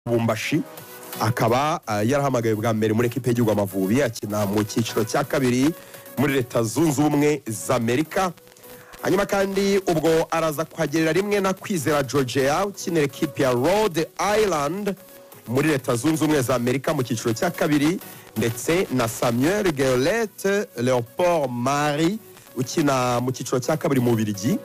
bumbashi akaba ah, yarahamagaye bwa mbere muri ekipe y'igihugu amavubi akina mu cyiciro cya kabiri muri leta zunze ubumwe za amerika hanyuma kandi ubwo araza kuhagerera rimwe na kwizera georgia ukinira ekipe ya rhode island muri leta zunze ubumwe za amerika mu cyiciro cya kabiri ndetse na samuel gerolete leopold mari ukina mu cyiciro cya kabiri mu birigi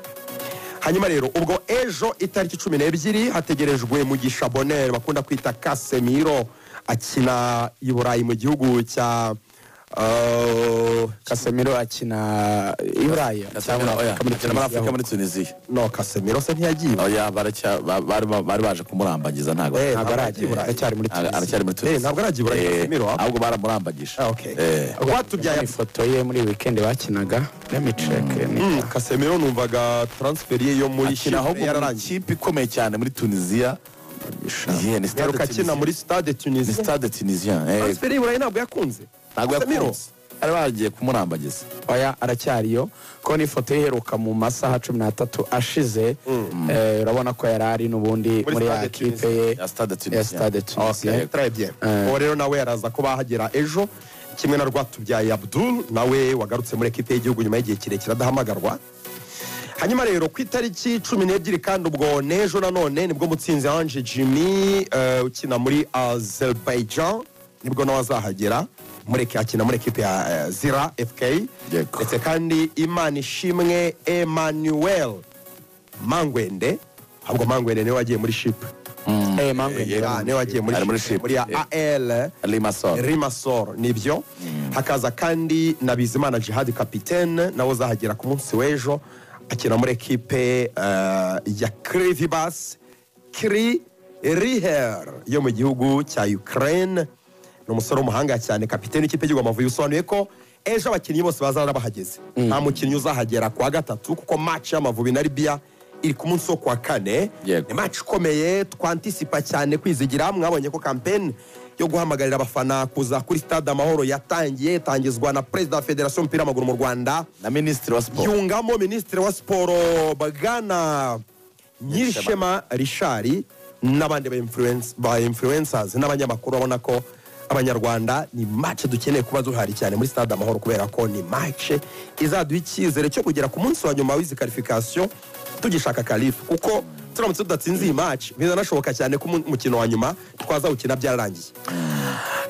hanyuma rero ubwo ejo itariki cumi n'ebyiri hategerejwe mugisha bonere bakunda kwita kasemiro akina i burayi mu gihugu cya uh, kasemiro akina i burayi cyangwa oya, akina muri afurika muri tunisiya no kasemiro se ntiyagiye oya baracya- ba- bari ba- bari baje kumurambagiza ntabwo Eh, ntabwo aragiye i Burayi. arajya aracyari muri Ara- Tunisia. aracyari muri Eh, tunisiya ntabwo aragiye i burayi kasemiro ahubwo baramurambagije Ah, okay. Eh, rwatubyaye ifoto ye muri weekend bakinaga lemiceke Mm, kasemiro numvaga transfer ye yo muri akina ahubwo Chipre mu yararangiye ikipe ikomeye cyane muri tunisiya Yeah, ni stade yaruka akina Tunisien. muri stade Ni tunisia stade tunisiya eh, transfer y'i burayi ntabwo yakunze ntabwo Casemiro. yakunze bari bagiye kumurambagiza oya aracyariyo kuko n'ifoto ye iheruka mu masaha cumi n'atatu ashize eh, urabona ko yari ari n'ubundi Muri muri ya Stade kipe Tunisia. ye Ya Stade ya Tunisia. stade tunisiya Okay. très bien Eh. uwo rero nawe araza ko bahagera ejo kimwe na rwatubyaye abdul nawe wagarutse muri ekipe y'igihugu nyuma y'igihe kirekire adahamagarwa hanyuma rero ku itariki cumi n'ebyiri kandi ubwo n'ejo nanone nibwo mutsinzi ange jimmy eh, ukina muri azerbaijan nibwo nawe azahagera muri akina muri ekipe ya eh, zira fk Yego. ndetse kandi imana ishimwe emmanuel mangwende ahubwo mangwende niwe wagiye muri shipu Eh, Mangwe Yeah, Ngira. Ah, niwe wagiye muri Ari muri Chipre, Chipre. muri ya AL limasol Rimasol nibyo hakaza kandi na Bizimana Jihad kapitene nawe uzahagera ku munsi w'ejo akina muri ekipe eh, ya Krivibas Kri Riher yo mu gihugu cya Ukraine ni umusore w'umuhanga cyane kapitene ikipe y'igihugu Amavubi bisobanuye ko ejo abakinnyi bose bazaba bahageze nta mukinnyi uzahagera ku wa gatatu kuko match y'Amavubi na Libya iri ku munsi wo ku wa kane Yego. ni match ikomeye twantisipa cyane kwizigira mwabonye ko kampeni yo guhamagarira abafana kuza kuri stade amahoro yatangiye itangizwa na perezida wa federasiyo y'umupira w'amaguru mu rwanda na minisitiri wa siporo yungamo minisitiri wa siporo bwana nyirishema rishari n'abandi ba influence- ba influencers n'abanyamakuru babona ko abanyarwanda ni match dukeneye kuba duhari cyane muri stade amahoro kubera ko ni match izaduha icyizere cyo kugera ku munsi wa nyuma w'izi karifikasiyo tugishaka karifu kuko turamutse tudatsinze iyi match bizanashoboka cyane ko umu- umukino wa nyuma twazawukina byararangiye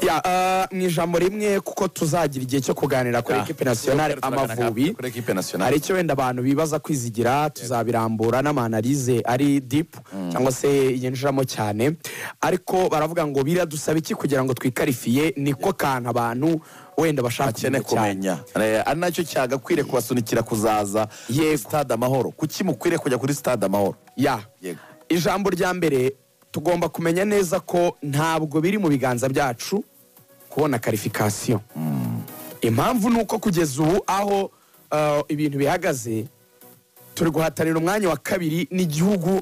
Ya, eh, ni ijambo rimwe kuko tuzagira igihe cyo kuganira kuri Ya. ekipe nasiyonari Turaganira amavubi kuri ekipe nationale. hari icyo wenda abantu bibaza kwizigira tuzabirambura n'amanalize ari dipu cyangwa se yinjiramo cyane ariko baravuga ngo biradusaba iki kugira ngo twikarifiye niko kantu abantu wenda bashaka akene kumenya Eh, ari nacyo cyagakwiriye kubasunikira kuzaza Yego. kuri stade amahoro kuki mukwiriye kujya kuri stade amahoro ya Yego. ijambo rya mbere tugomba kumenya neza ko ntabwo biri mu biganza byacu kubona karifikasiyo impamvu ni uko kugeza ubu aho uh, ibintu bihagaze turi guhatanira umwanya wa kabiri n'igihugu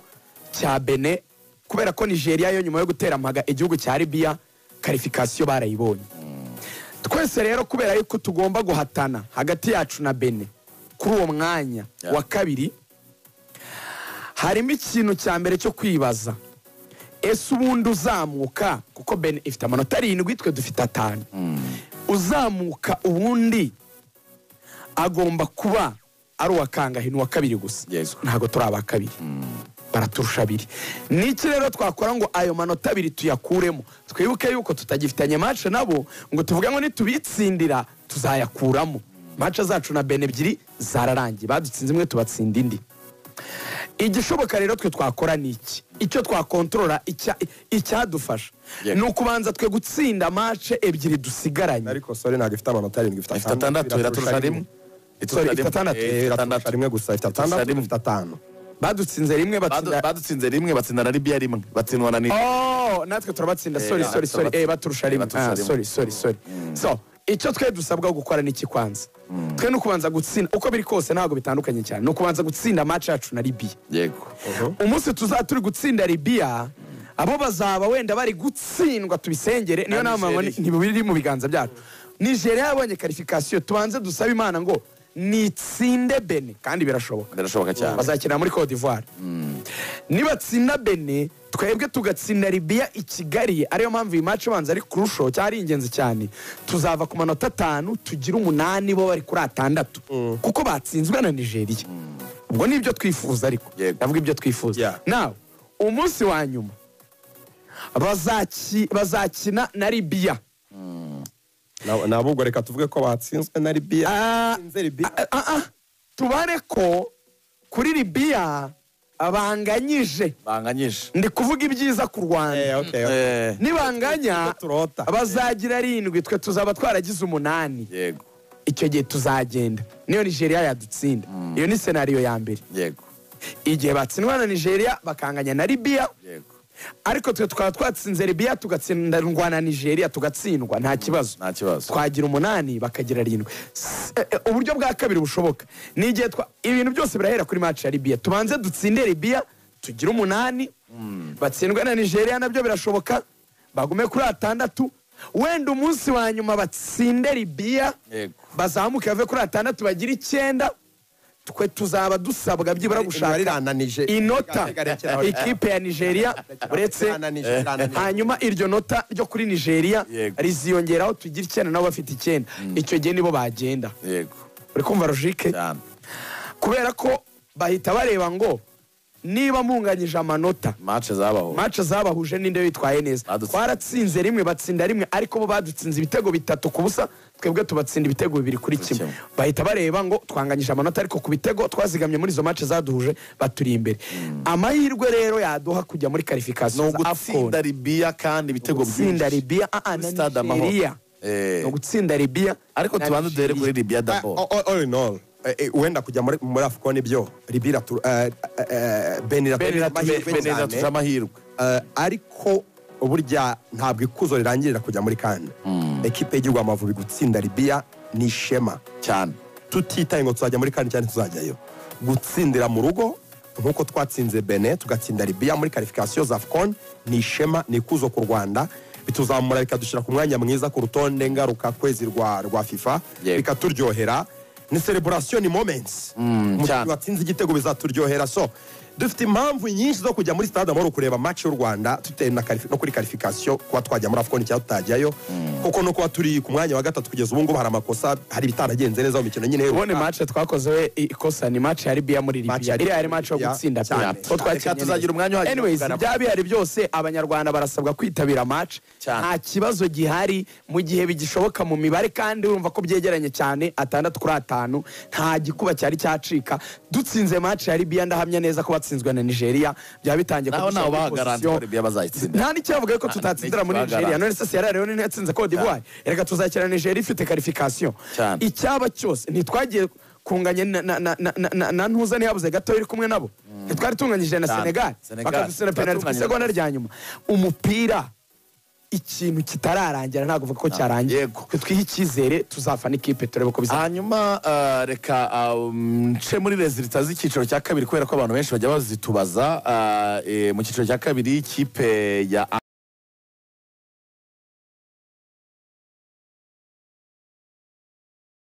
cya bene kubera ko nigeria yo nyuma yo gutera mpaga igihugu cya libiya karifikasiyo barayibonye twese rero kubera yuko tugomba guhatana hagati yacu na bene kuri uwo mwanya Yeah. wa kabiri harimo ikintu cya mbere cyo kwibaza ese ubundi uzamuka kuko bene ifite amanota arindwi twe dufite atanu uzamuka ubundi agomba kuba ari uwa kangahe ni uwa kabiri gusa Yes. ntabwo turi aba kabiri baraturusha abiri niki rero twakora ngo ayo manota abiri tuyakuremo twibuke yuko tutagifitanye mace nabo ngo tuvuge ngo nitubitsindira tuzayakuramo mace zacu na bene ebyiri zararangiye badutsinze imwe tubatsinda indi igishoboka rero twe twakora ni iki icyo twakontorora icya- icyadufasha Yeah. ni ukubanza twe gutsinda mace ebyiri dusigaranye ariko sore ntabwo ifite amanota arindwi ifite ifite atandatu iraturusha rimwe Sorry, ifite atandatu. Eh, ifite iraturusha rimwe gusa ifite atandatu rimwe. ifite atanu badutsinze rimwe Badu- batsinda badutsinze rimwe batsinda na libiya rimwe batsindwa na nigeria Oh, natwe turabatsinda Eh, sorry natwe sorry sorry turabatsinda. eh baturusha Eh, rimwe baturusha Ah, rimwe. sorry sorry sorry so icyo twe dusabwa gukora ni iki kwanza twe ni ukubanza gutsinda uko biri kose ntabwo bitandukanye cyane ni ukubanza gutsinda match yacu na libiya yego umunsi tuzaba turi gutsinda libiya abo bazaba wenda bari gutsindwa tubisengere niyo Na nama Nigeria. ntibiri mu biganza byacu nigeria yabonye karifikasiyo tubanze dusabe imana ngo nitsinde bene kandi birashoboka birashoboka cyane bazakina muri cote d'ivoire nibatsinda bene twebwe tugatsinda libiya i kigali ariyo mpamvu iyi maci abanza ari kurushaho cyangwa ari ingenzi cyane tuzava ku manota atanu tugire umunani bo bari kuri atandatu kuko batsinzwe na nigeria ubwo ni ibyo twifuza ariko Yego. ndavuga ibyo twifuza Yeah. nawe umunsi wa nyuma bazaki- bazakina na libiya ntabwo reka tuvuge ko batsinzwe na libiya Ah, batsinze libiya ah, ah, ah. tubare ko kuri libiya abanganyije banganyije ndi kuvuga ibyiza ku Eh, rwanda okay, okay. Eh, nibanganya Turota. bazagira arindwi twe tuzaba twaragize umunani yego icyo gihe tuzagenda niyo nigeria yadutsinda iyo ni senariyo ya mbere yego igihe batsindwa na nigeria bakanganya na libiya yego ariko twe tukaba twatsinze libiya tugatsindwa na nigeria tugatsindwa nta kibazo nta kibazo twagira umunani bakagira arindwi S- eh, eh, uburyo bwa kabiri bushoboka ni igihe twa ibintu byose birahera kuri match ya libiya tubanze dutsinde libiya tugire umunani batsindwe na nigeria nabyo birashoboka bagume kuri atandatu wenda umunsi wa nyuma batsinde libiya Yego. bazamuke bave kuri atandatu bagire icyenda twe tuzaba dusabwa byibura Imibare gushaka irananije. inota Igaragara- ikipe ya nigeria uretse Irananije, irananije. hanyuma iryo nota ryo kuri nigeria Yego. riziyongeraho tugira icyenda nabo bafite icyenda icyo gihe nibo bagenda yego uri kumva rojike cyane kubera ko bahita bareba ngo niba munganyije amanota mace zabaho mace zabahuje n'inde witwaye neza Badutsinze. twaratsinze rimwe batsinda rimwe ariko bo badutsinze ibitego bitatu ku busa twebwe tubatsinda ibitego bibiri kuri Kuri kimwe kimwe. bahita bareba ngo twanganyije amanota ariko ku bitego twazigamye muri izo mace zaduhuje baturi imbere amahirwe rero yaduha kujya muri ni karifikasiyo za afcon ugutsinda libiya kandi ibitego gutsinda byinshi. libiya ah, ah, Kuri na Stade Amahoro. nigeria Eh. Ni ugutsinda libiya ariko na tubanze duhere Nigeria. kuri libiya Ah, dabo all- all in all, eh, eh, wenda kujya muri muri afcon nibyo libira Ben iratu- Ben beneza tuje amahirwe ariko burya ntabwo ikuzo rirangirira kujya muri kane ekipe y'igihugu amavubi gutsinda libiya ni ishema cyane tutitaye ngo tuzajya muri kane cyane tuzajyayo gutsindira mu rugo nk'uko twatsinze bene tugatsinda libiya muri karifikasiyo za afcon ni ishema ni ikuzo ku rwanda bituzamura bikadushyira ku mwanya mwiza ku rutonde ngaruka kwezi rwa, rwa fifa Yego. bikaturyohera ni celebration ni moments Mu cyane. gihe watsinze igitego bizaturyohera so dufite impamvu nyinshi zo kujya muri stade amahoro kureba match y'u rwanda bitewe na karifi- no kuri karifikasiyo kuba twajya muri afcon cyangwa tutajyayo kuko no kuba turi ku mwanya wa gatatu kugeza ubu ngubu hari amakosa hari ibitaragenze neza mu mikino nyine ubundi mace twakoze we i- ikosa ni mace ya libiya muri Match ya libiya iriya yari mace yo Libya, gutsinda pe cyane. Ko twakinnye Reka neza. tuzagira umwanya uhagije wo Anyways, kuganira. byaba bihari byose abanyarwanda barasabwa kwitabira mace Cyane. nta kibazo gihari mu gihe bigishoboka mu mibare kandi urumva ko byegeranye cyane atandatu kuri atanu nta gikuba cyari cyacika dutsinze mace ya libiya ndahamya neza ko batsinzwe na nigeria byaba bitangiye naho kudushyira nawe muri bahagaranze position- ko libiya bazayitsinda nta n'icyavuga ko tutatsindira muri ntikibagarara. nigeria none se sierra leone ntiyatsinze code d'ivoire reka tuzakira nigeria ifite karifikasiyo Cyane. icyaba cyose ntitwagiye kunganya na- na- na- na- na- na ntuza ntiyabuze gato iri kumwe nabo ntitwari tunganyije na Cyane. senegal Senegal. bakadusina penaliti ku Twatunganyije isegonda rwose. rya nyuma umupira ikintu kitararangira ntabwo uvuga ko cyarangiye Yego. twihe icyizere tuzafana n'ikipe turebe ko bizaba hanyuma ah, reka ah, um, nce muri rezilita z'icyiciro cya kabiri kubera ko abantu benshi bajya bazitubaza ah, eh, mu cyiciro cya kabiri ikipe ya